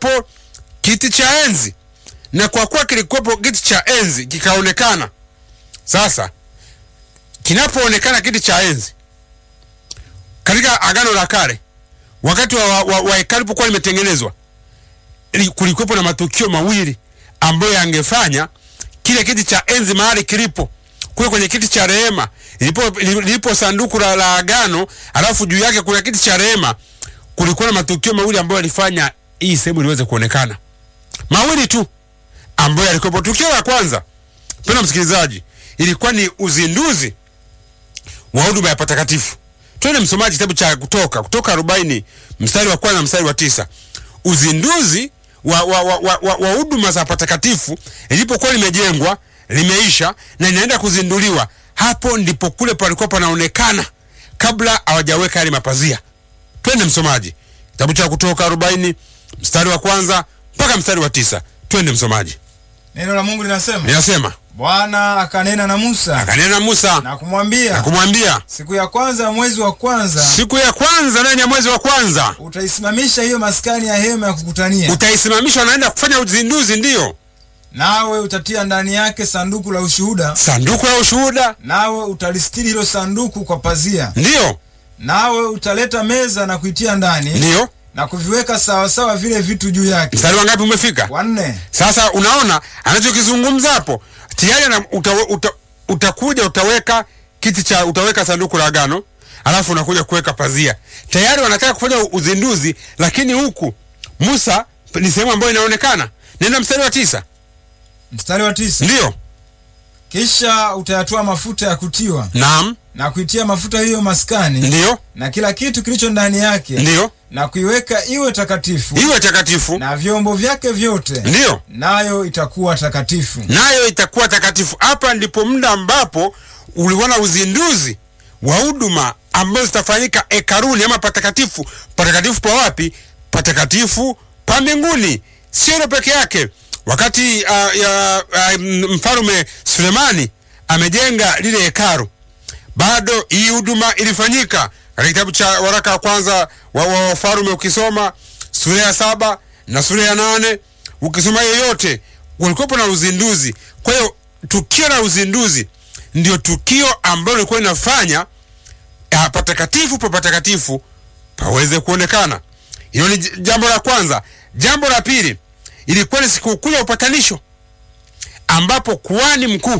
kilikuwepo kiti cha enzi, na kwa kuwa kilikuwepo kiti cha enzi kikaonekana. Sasa kinapoonekana kiti cha enzi katika Agano la Kale, wakati wa, wa, wa hekalu lipokuwa limetengenezwa, ili- kulikuwepo na matukio mawili ambayo yangefanya kile kiti cha enzi mahali kilipo kule kwenye kiti cha rehema ilipo, lilipo sanduku la, la agano, alafu juu yake kuna kiti cha rehema. Kulikuwa na matukio mawili ambayo yalifanya hii sehemu iliweze kuonekana, mawili tu ambayo yalikuwepo. Tukio la kwanza, mpendwa msikilizaji, ilikuwa ni uzinduzi wa huduma ya patakatifu. Twende msomaji kitabu cha Kutoka, Kutoka arobaini mstari wa kwanza mstari wa tisa. Uzinduzi wa wa wa, wa, wa, wa huduma za patakatifu ilipokuwa limejengwa limeisha na inaenda kuzinduliwa, hapo ndipo kule palikuwa panaonekana kabla hawajaweka yale mapazia. Twende msomaji, kitabu cha Kutoka arobaini mstari wa kwanza mpaka mstari wa tisa. Twende msomaji, Neno la Mungu linasema, linasema Bwana akanena na Musa akanena na Musa na kumwambia, na kumwambia, siku ya kwanza ya mwezi wa kwanza siku ya kwanza ndani ya mwezi wa kwanza utaisimamisha hiyo maskani ya hema ya kukutania, utaisimamisha, wanaenda kufanya uzinduzi, ndiyo nawe utatia ndani yake sanduku la ushuhuda, sanduku la ushuhuda, nawe utalistiri hilo sanduku kwa pazia, ndiyo nawe utaleta meza na kuitia ndani ndiyo. na kuviweka sawasawa vile vitu juu yake. Mstari wangapi umefika? Wanne. Sasa unaona anachokizungumza hapo tayari ana- uta, uta, utakuja utaweka kiti cha utaweka sanduku la agano, alafu unakuja kuweka pazia. Tayari wanataka kufanya uzinduzi, lakini huku Musa ni sehemu ambayo inaonekana. Nenda mstari wa tisa. Mstari wa tisa. Ndiyo, Kisha utayatoa mafuta ya kutiwa naam, na kuitia mafuta hiyo maskani ndiyo, na kila kitu kilicho ndani yake ndiyo, na kuiweka iwe takatifu iwe takatifu, na vyombo vyake vyote, ndiyo, nayo itakuwa takatifu. nayo itakuwa takatifu. Hapa ndipo muda ambapo uliona uzinduzi wa huduma ambazo zitafanyika hekaluni ama patakatifu. Patakatifu pa wapi? Patakatifu pa mbinguni. Sio hilo peke yake. Wakati uh, ya, uh, mfalume Sulemani amejenga lile hekalu, bado hii huduma ilifanyika. Katika kitabu cha waraka wa kwanza wa wa Wafalme ukisoma sura ya saba na sura ya nane ukisoma yoyote, kulikuwepo na uzinduzi. Kwa hiyo tukio la uzinduzi ndio tukio ambalo lilikuwa linafanya ah, patakatifu pa patakatifu paweze kuonekana. Hilo ni j- jambo la kwanza. Jambo la pili ilikuwa ni sikukuu ya upatanisho, ambapo kuhani mkuu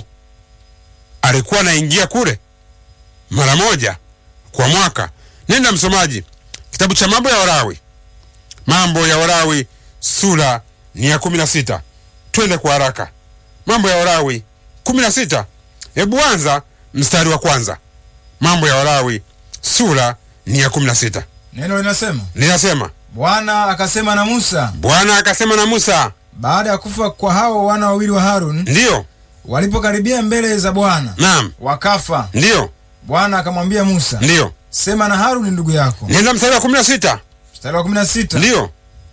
alikuwa anaingia kule mara moja kwa mwaka. Nenda msomaji, kitabu cha mambo ya Walawi, mambo ya Walawi sura ni ya kumi na sita. Twende kwa haraka, mambo ya Walawi kumi na sita. Hebu anza mstari wa kwanza. Mambo ya Walawi sura ni ya kumi na sita, Neno linasema, linasema Bwana akasema na Musa Bwana akasema na Musa, baada ya kufa kwa hao wana wawili wa Harun, ndiyo, walipokaribia mbele za Bwana naam, wakafa. ndiyo, Bwana akamwambia Musa, ndiyo. sema na Haruni ndugu yako. Nenda mstari wa kumi na sita, Mstari wa 16 ndiyo,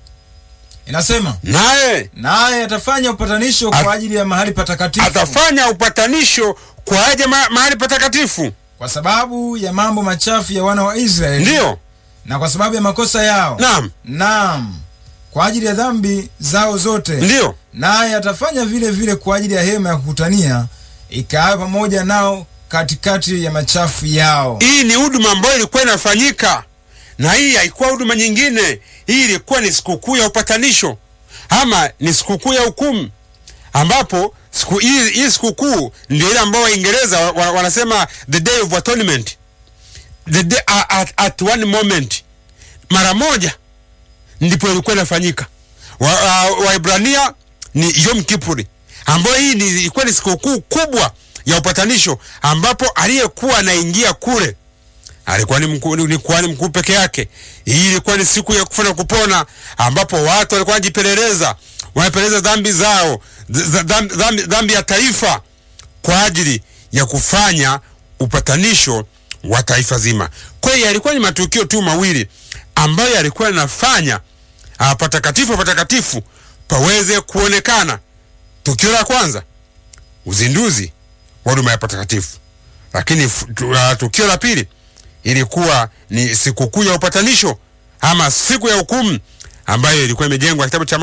inasema, naye naye atafanya upatanisho At- kwa ajili ya mahali patakatifu atafanya upatanisho kwa aje ma, mahali patakatifu, kwa sababu ya mambo machafu ya wana wa Israeli ndiyo, na kwa sababu ya makosa yao, naam, naam, kwa ajili ya dhambi zao zote. ndiyo, Naye atafanya vile vile kwa ajili ya hema ya kukutania ikaawe pamoja nao katikati ya machafu yao. Hii ni huduma ambayo ilikuwa inafanyika, na hii haikuwa huduma nyingine. Hii ilikuwa ni sikukuu ya upatanisho ama ni sikukuu ya hukumu, ambapo siku hii, hii sikukuu ndio ile ambayo Waingereza wa- wa- wanasema the day of atonement, the day, at, at one moment, mara moja ndipo ilikuwa inafanyika. Waibrania wa Waibrania ni Yom Kippur, ambayo hii ni- ilikuwa ni sikukuu kubwa ya upatanisho, ambapo aliyekuwa anaingia kule alikuwa ni mkuu, ni kuhani mkuu peke yake. Hii ilikuwa ni siku ya kufa na kupona, ambapo watu walikuwa wanajipeleleza, wanapeleleza dhambi zao, th- dhambi, dhambi, dhambi ya taifa kwa ajili ya kufanya upatanisho wa taifa zima. Kwa hiyo yalikuwa ni matukio tu mawili ambayo yalikuwa yanafanya ah, patakatifu patakatifu paweze kuonekana. Tukio la kwanza, uzinduzi wa huduma ya patakatifu, lakini fu- tu- ah, tukio la pili ilikuwa ni sikukuu ya upatanisho ama siku ya hukumu ambayo ilikuwa imejengwa kitabu cha